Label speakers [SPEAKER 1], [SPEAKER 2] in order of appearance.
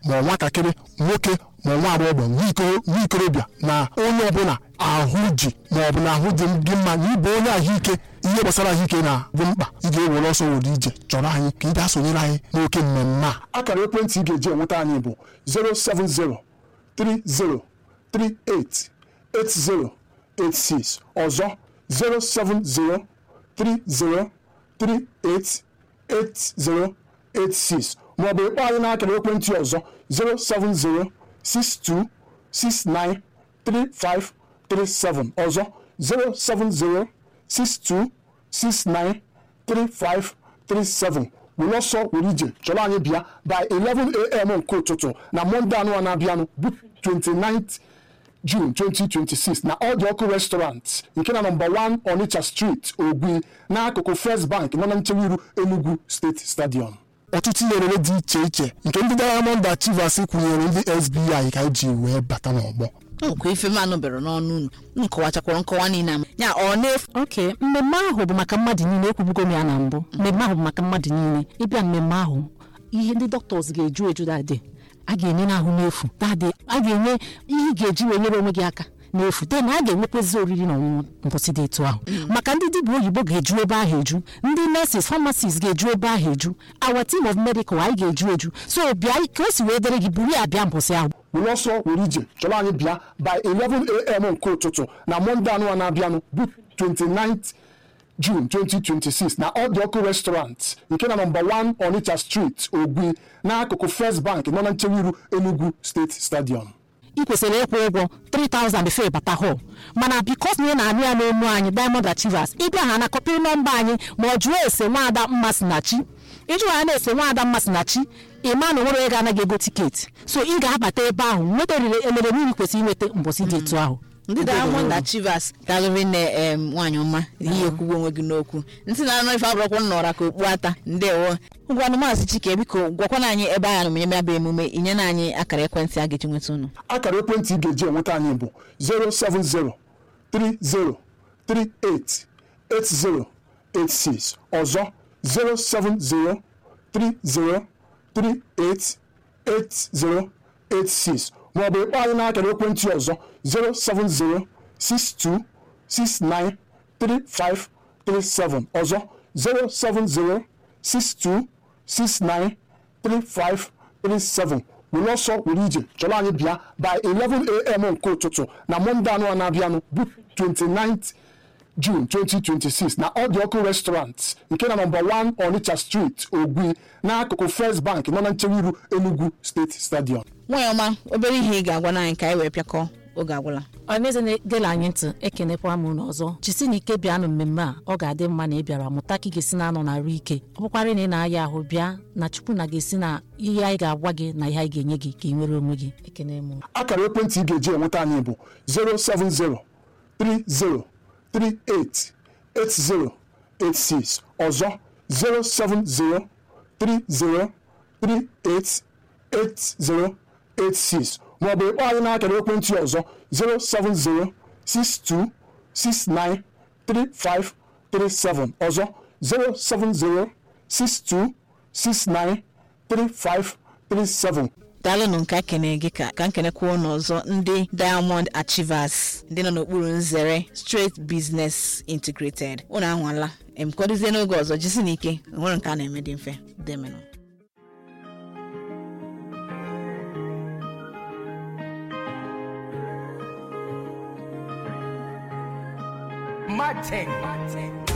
[SPEAKER 1] ma ọ nwatakịrị nwoke ma ọ nwa agbọghọ nwa iko- nwa ikorobịa na onye ọbụla ahụ ji ma ọ bụ na ahụ dị gị mma na ịbụ onye ahụike ihe gbasara ahụike na-bụ mkpa ị ga-ewere ọsọ were ije chọrọ anyị ka ị bịa sonyere anyị n'oke mmemme a akara ekwentị ị ga-eji enweta anyị bụ 07030388086 ọzọ 07030388086 maọbụ ịkpọ anyị n'akara ekwentị ọzọ 07062693537 ọzọ 07062693537 were ọsọ were ije chọrọ anyị bịa by 11am nke ụtụtụ na mọnde anụ na-abịanụ bụ 29th June 2026 na ọdụ ọkụ restaurant nke na nọmba 1 Onitsha Street Ogwi n'akụkụ First Bank nọ na nchewa iru Enugu State Stadium ọtụtụ ihe orere dị iche iche nke ndị Diamond Achievers kwụnyere ndị SBI ka eji wee bata n'ọgbọ
[SPEAKER 2] nkwa ife m anụbere n'ọnụ unu nkọwachakwara nkọwa niile ama ya ọ na-efu
[SPEAKER 3] oke mmemme ahụ bụ maka mmadụ niile ekwubugo m ya na mbụ mmemme ahụ bụ maka mmadụ niile ịbịa mmemme ahụ ihe ndị dọkịta ga-eju eju dadị a ga-enye n'ahụ n'efu dadị a ga-enye ihe ị ga-eji wee nyere onwe gị aka n'efu de na a ga-enwekwezi oriri na ọṅụṅụ mbọsị dị etu ahụ maka ndị dibịa oyibo ga-eju ebe ahụ eju ndị nurses pharmacists ga-eju ebe ahụ eju our team of medical anyị ga-eju eju so bịa ka o si wee dere gị buru ya bịa mbọsị ahụ
[SPEAKER 1] were ọsọ were ije chọrọ anyị bịa by 11am nke ụtụtụ na mọnde anụ na-abịanụ bụ 29th June 2026 na ọdụ ọkụ restaurant nke na nọmba 1 Onitsha Street Ogwi n'akụkụ First Bank nọ na nchewa iru Enugu State Stadium
[SPEAKER 3] ị kwesịrị ịkwụ ụgwọ 3000 before ịbata hall mana bikos na ị na-anụ ya n'onu anyị Diamond Achievers ịbịa ha na kọpịrị nọmba anyị ma ọ jụọ ese nwaada mmasinachi ịjụ ha na-ese nwaada mmasinachi ịma na onwere ego anaghị ego tiketi so ị ga-abata ebe ahụ nweta elere niile kwesịrị inweta mbọsị dị etu ahụ
[SPEAKER 2] ndị Diamond Achievers galụrị nne em nwaanyị ọma ihe ekwugbo onwe gị n'okwu ntị na-anụ ife abụrụkwa nnọra ka okpu ata ndewo ngwanụ maazị Chike biko gwakwana anyị ebe anyị anụmenye ya bụ emume inyena anyị akara ekwentị a ga-eji nweta unu
[SPEAKER 1] akara ekwentị ị ga-eji enweta anyị bụ 07030388086 ọzọ 07030388086 maọbụ ịkpọ anyị n'akara ekwentị ọzọ 07062693537 ọzọ 07062693537 were ọsọ were ije chọrọ anyị bịa by 11am nke ụtụtụ na mọnde anụ na-abịanụ bụ 29th June 2026 na ọdụ ọkụ restaurant nke na nọmba 1 Onitsha Street Ogwi n'akụkụ First Bank nọ na nchewa iru Enugu State Stadium
[SPEAKER 2] nwaanyị ọma obere ihe ị ga-agwa anyị ka anyị wee pịakọ oge agwụla
[SPEAKER 3] ọmeze na-egela anyị ntị ekenekwa m unu ọzọ jisi na ike bịanụ mmemme a ọ ga-adị mma na ị bịara mụta ka ị ga-esi na-anọ na-arụ ike ọ bụkwarị na ị na-aya ahụ bịa na chukwu na ga-esi na ihe anyị ga-agwa gị na ihe anyị ga-enye gị ka ị nwere onwe gị ekene m
[SPEAKER 1] akara ekwentị ị ga-eji enweta anyị bụ 07030388086 ọzọ 07030388086 maọbụ ịkpọ anyị n'akara ekwentị ọzọ 07062693537 ọzọ 07062693537
[SPEAKER 2] daalụnụ nke kene gị ka ka nkenekwa ụnụ ọzọ ndị Diamond Achievers ndị nọ n'okpuru nzere Straight Business Integrated ụnụ anwala em kọdozie n'oge ọzọ jisi n'ike nwere nke a na-eme dị mfe demenụ
[SPEAKER 4] Martin.